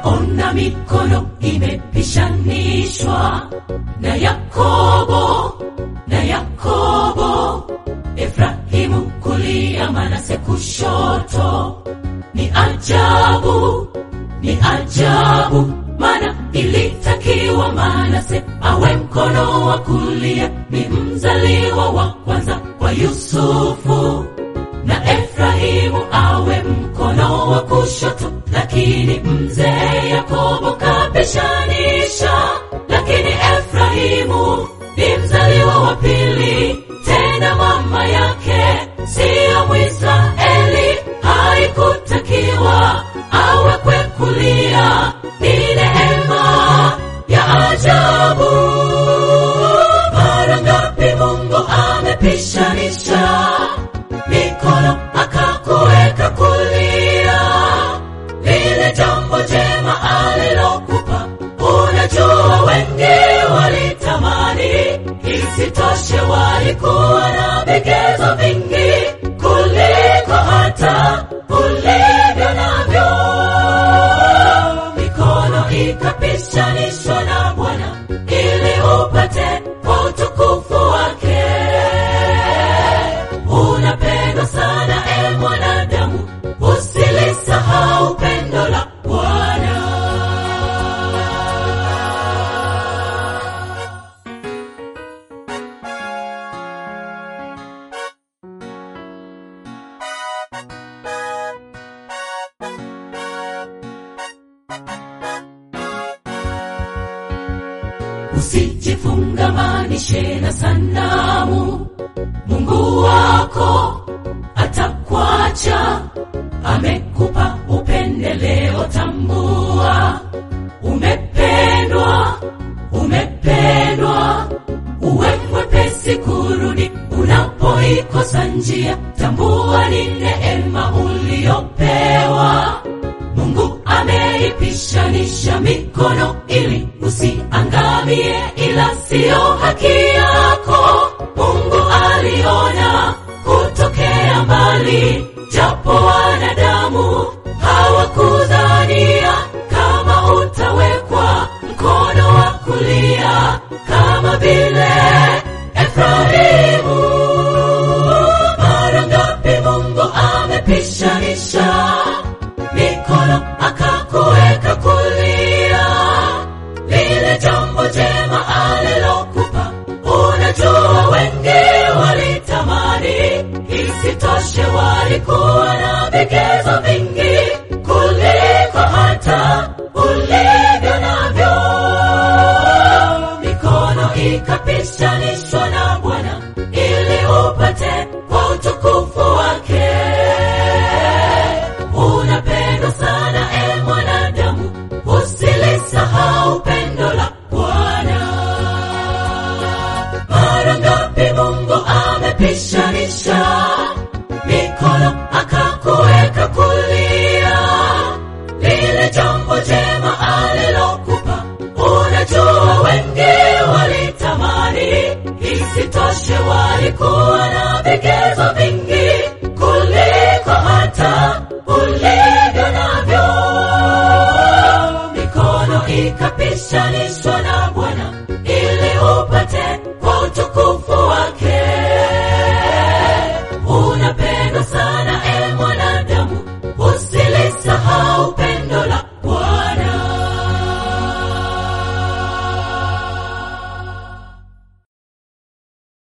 ona mikono imepishanishwa na Yakobo na Yakobo, Efrahimu kulia, Manase kushoto. Ni ajabu, ni ajabu, mana ilitakiwa Manase awe mkono wa kulia, ni mzaliwa wa kwanza kwa Yusufu, na Efrahimu awe mkono wa kushoto, lakini mzee Yakobo kapishanisha, lakini Efrahimu ni mzaliwa wa pili, tena mama yake siyo Mwisraeli, haikutakiwa awekwe kulia, ni neema ya ajabu. Mara ngapi Mungu amepishanisha mikono akakuweka kulia, lile jambo jema alilokupa. Unajua wengi walitamani, isitoshe walikuwa na vigezo vingi kuliko hata ulivyo navyo. Mikono ikapishanishwa na Bwana ili upate kwa utukufu wake. Unapendwa sana e mwanadamu, usilisahau pendo la Bwana. Usijifungamanishe na sanamu, Mungu wako atakwacha. Amekupa upendeleo, tambua umependwa, umependwa. Uwe mwepesi kurudi unapoikosa njia, tambua ni neema uliyopewa. Mungu ameipishanisha mikono ili usiangamie, ila siyo haki yako. Mungu aliona kutokea mbali, japo wanadamu hawakudhania kama utawekwa mkono wa kulia kama vile Efraimu. Mara ngapi Mungu amepishanisha mikono akakuweka kulia, lile jambo jema alilokupa. Unajua wengi walitamani, isitoshe walikuwa na vigezo vingi kuliko hata ulivyo navyo. Mikono ikapishanishwa na Bwana ili upate kwa utukufu wake. Unapendwa sana e mwanadamu, usilisahau pendo la Bwana. Mara ngapi Mungu amepishanisha mikono akakuweka kulia, lile jambo jema alilokupa. Unajua wengi walitamani, isitoshe walikuwa na vigezo vingi kuliko hata ulivyo navyo. Mikono ikapishanishwa na Bwana ili upate kwa utukufu wake. Unapendwa sana e mwanadamu, usilisahau